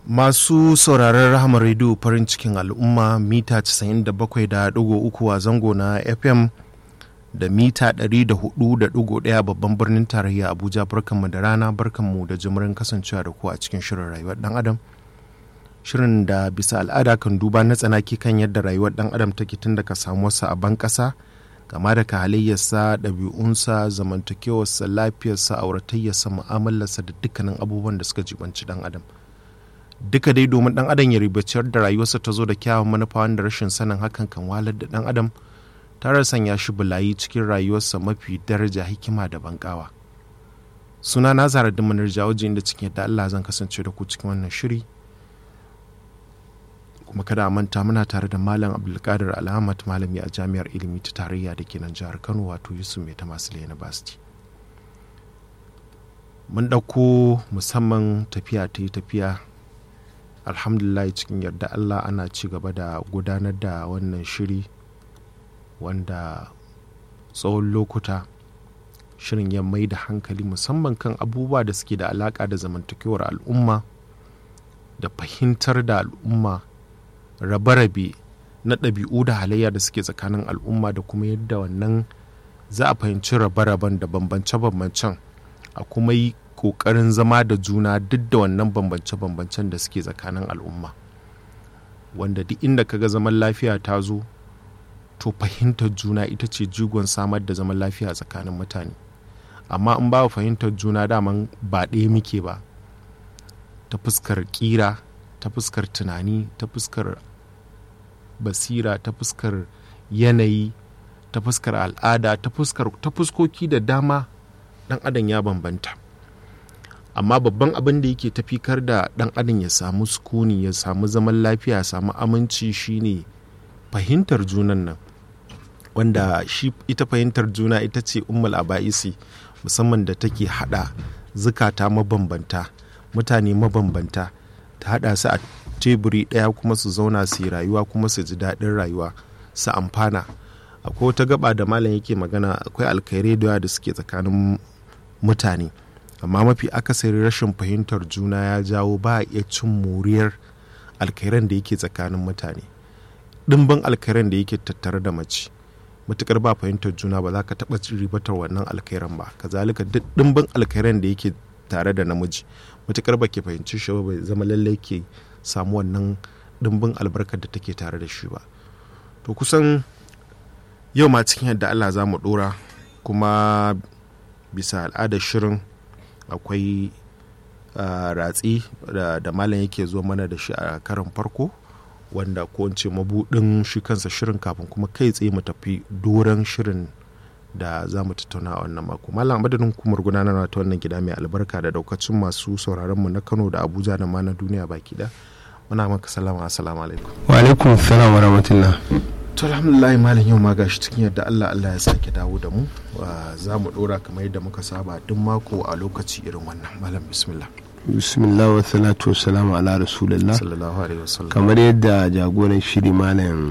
Masu sauraron Rahama Radio farin cikin al'umma mita 97.3 a zango na FM da mita 104.1 babban birnin tarayya Abuja barkanmu da rana barkanmu da jimirin kasancewa da ku a cikin shirin rayuwar dan adam. Shirin da bisa al'ada kan duba na tsanaki kan yadda rayuwar dan adam take tun daga samuwarsa a ban ƙasa kama daga halayyarsa ɗabi'unsa zamantakewarsa lafiyarsa auratayyarsa mu'amalarsa da dukkanin abubuwan da suka jibanci dan adam. duka dai domin dan adam ya ribaciyar da rayuwarsa ta zo da kyawun manufa wanda rashin sanin hakan kan walar da dan adam tare sanya shi bulayi cikin rayuwarsa mafi daraja hikima da bankawa suna na zara da manar jawoji inda cikin yadda Allah zan kasance da ku cikin wannan shiri kuma kada a manta muna tare da malam abdulkadir alhamad malami a jami'ar ilimi ta tarayya da ke nan jihar kano wato yusuf mai ta masu university mun ɗauko musamman tafiya ta yi tafiya alhamdulillah cikin yarda allah ana ci gaba da gudanar da wannan shiri wanda tsawon lokuta shirin ya mai da hankali musamman kan abubuwa da suke da alaka da zamantakewar al'umma da fahimtar da al'umma rabe-rabe na ɗabi'u da halayya da suke tsakanin al'umma da kuma yadda wannan za a fahimci rabe-raben da bambance-bambancen a kuma yi kokarin zama da juna duk da wannan bambance-bambancen da suke tsakanin al'umma wanda duk inda kaga zaman lafiya ta zo to fahimtar juna ita ce jigon samar da zaman lafiya tsakanin mutane amma in ba fahimtar juna daman ba ɗaya muke ba ta fuskar ƙira ta fuskar tunani ta fuskar basira ta fuskar yanayi ta fuskar al'ada ta fuskoki da dama ɗan adam ya bambanta amma babban abin da yake tafikar da dan adam ya samu sukuni ya samu zaman lafiya ya samu aminci shine fahimtar junan nan wanda shi ita fahimtar juna ita ce ummul aba'isi musamman da take hada zukata mabambanta mutane mabambanta ta hada su a teburi daya kuma su zauna su yi rayuwa kuma su ji daɗin rayuwa su amfana akwai wata gaba da malam yake magana akwai alkhairai da da suke tsakanin mutane amma mafi akasari rashin fahimtar juna ya jawo ba a iya cin moriyar alkairan da yake tsakanin mutane ɗimbin alkairan da yake tattare da mace matukar ba fahimtar juna ba za ka taɓa ribatar wannan alkairan ba kazalika duk ɗimbin alkairan da yake tare da namiji matukar ba ke fahimci shi ba bai zama lallai ke samu wannan ɗimbin albarkar da take tare da shi ba to kusan yau ma cikin yadda allah za mu ɗora kuma bisa al'adar shirin akwai ratsi da malam yake zuwa mana da shi a karan farko wanda ko ce mabudin shi kansa shirin kafin kuma kai tsaye mu tafi doron shirin da za mu tattauna a wannan mako malam madadin hukumar gudanarwa ta wannan gida mai albarka da daukacin masu sauraron mu na kano da abuja da ma na duniya baki da muna maka salama assalamu alaikum wa alaikum salam wa rahmatullah to alhamdulillah malam yau ma gashi cikin yadda Allah Allah ya sake dawo da mu za mu dora kamar yadda muka saba duk mako a lokaci irin wannan malam bismillah bismillah wa salatu wa salamu ala rasulillah sallallahu alaihi wasallam kamar yadda jagoran shiri malam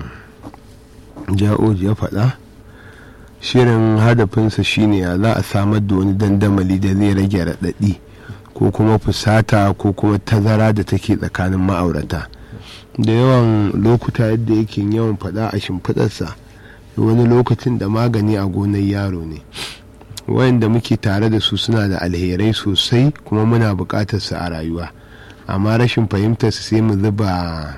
ja'oji ya faɗa shirin hadafinsa shine ya za a samar da wani dandamali da zai rage raɗaɗi ko kuma fusata ko kuma tazara da take tsakanin ma'aurata da yawan lokuta yadda yake yawan faɗa a shimfiɗarsa wani lokacin da magani a gonar yaro ne wayanda muke tare da su suna da alherai sosai kuma muna buƙatar su a rayuwa amma rashin fahimtar su sai mu zuba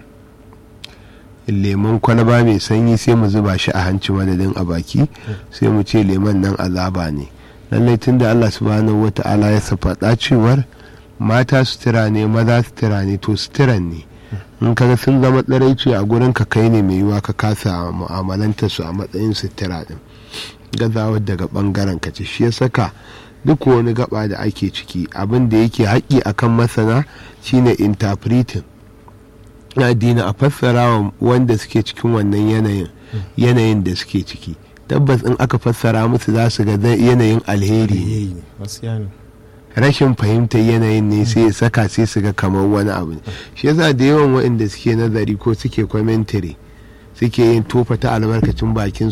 lemon kwalaba mai sanyi sai mu zuba shi a hanci madadin a baki sai mu ce lemon nan azaba ne lallai tun da allah subhanahu wata'ala ya faɗa cewar mata sutura ne maza sutura ne to suturan ne in kaga sun zama tsaraici a gurin ka kai ne mai yiwa ka kasa mu'amalanta su a matsayin sutura din gazawar daga bangaren ka ce shi ya saka duk wani gaba da ake ciki abin da yake haƙƙi akan masana shine interpreting addini a fassara wa wanda suke cikin wannan yanayin yanayin da suke ciki tabbas in aka fassara musu za su ga yanayin alheri rashin fahimtar yanayin ne sai ya saka sai su ga kamar wani abu ne shi yasa da yawan waɗanda suke nazari ko suke commentary suke yin tofa ta albarkacin bakin